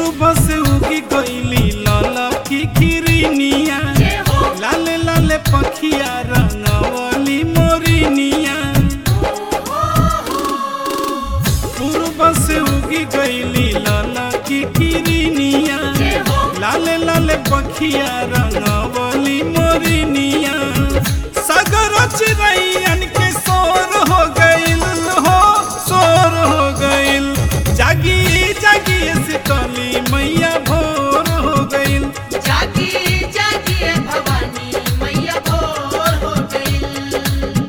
पूर्व से उगी गईली लाल की किरनिया लाले लाले पखिया रंगवली मोरिनिया पूर्व से उगी गईली लाल की किरनिया लाले लाले पखिया रंगवली मोरिनिया सागर चिड़ैयन के शोर हो गइल हो शोर हो गइल जागी जागी शीतली मैया भोर हो गइल जागी जागिए भवानी मैया भोर हो गई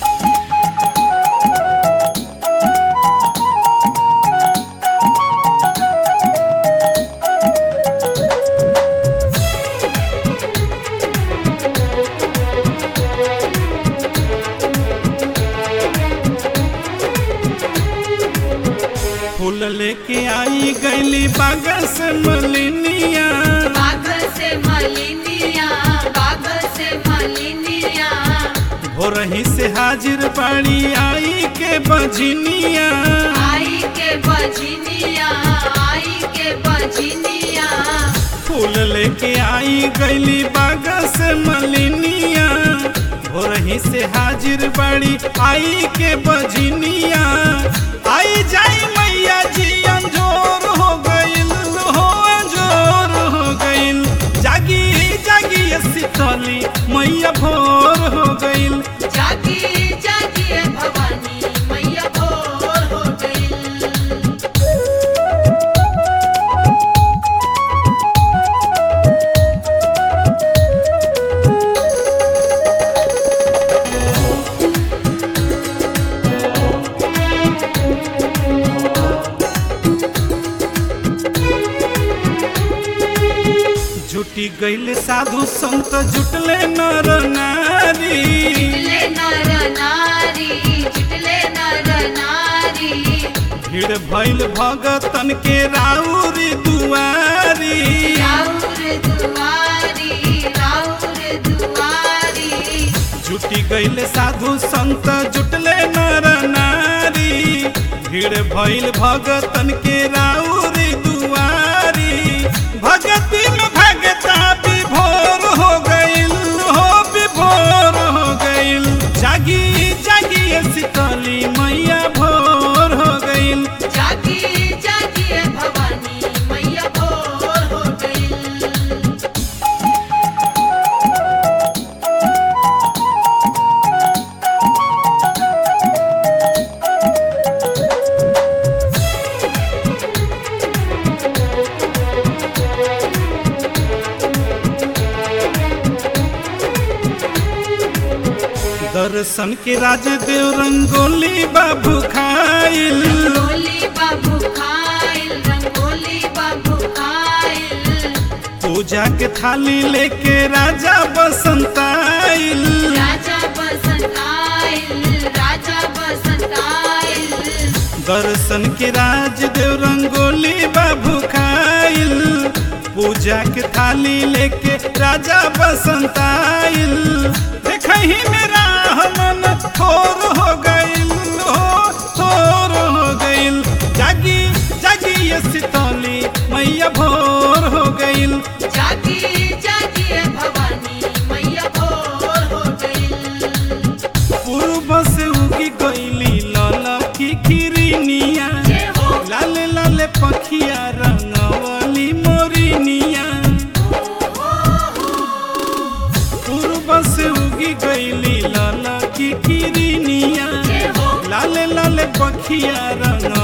फूल लेके आई गईली बाग से मलिनिया बाग से मलिनिया बाग से मलिनिया भोरही से हाजिर बाड़ी आई के बजनिया आई के बजनिया आई के बजनिया फूल लेके आई गईली बाग से मलिनिया भोरही से हाजिर बाड़ी आई के बजनिया आई जाई मैया जी अंजोर हो गइल हो अंजोर हो गइल जागी जागी ये शीतली मैया भोर हो गइल जागी जागिए भवानी मैया भोर हो गई जुटी गइल साधु संत जुटले नर नारी जिटले नर नारी जिटले नर नारी भीड़ भइल भगतन के राउरी दुआरी राउर दुआरी राउर दुआरी जुटी गइल साधु संत जुटले नर नारी भीड़ भइल भगतन के राउरी दुआरी भगती में भगता विभोर हो गइल हो विभोर हो गइल जागी जागी ये शीतली मैया भोर हो गइल जागी जागिए भवानी मैया भोर हो गई दर्शन के राजदेव रंगोली बाबू खाइल रंगोली बाबू खाइल रंगोली बाबू खाइल पूजा के थाली लेके राजा बसंत आइल राजा बसंत आइल राजा बसंत आइल दर्शन के राजदेव रंगोली बाबू खाइल पूजा के थाली लेके राजा बसंत आइल देखही मेरा मन थोर हो गइल हो थोर हो गइल जागी जागी ये शीतली मैया भोर हो गइल जागी जागिए भवानी मैया भोर हो गई पूर्व से उगी गईली लाल की किरनिया जय हो लाले लाले पखिया रंगवली मोरिनिया पूर्व से उगी गईली लाल की किरनिया जय हो लाले लाले पखिया रंग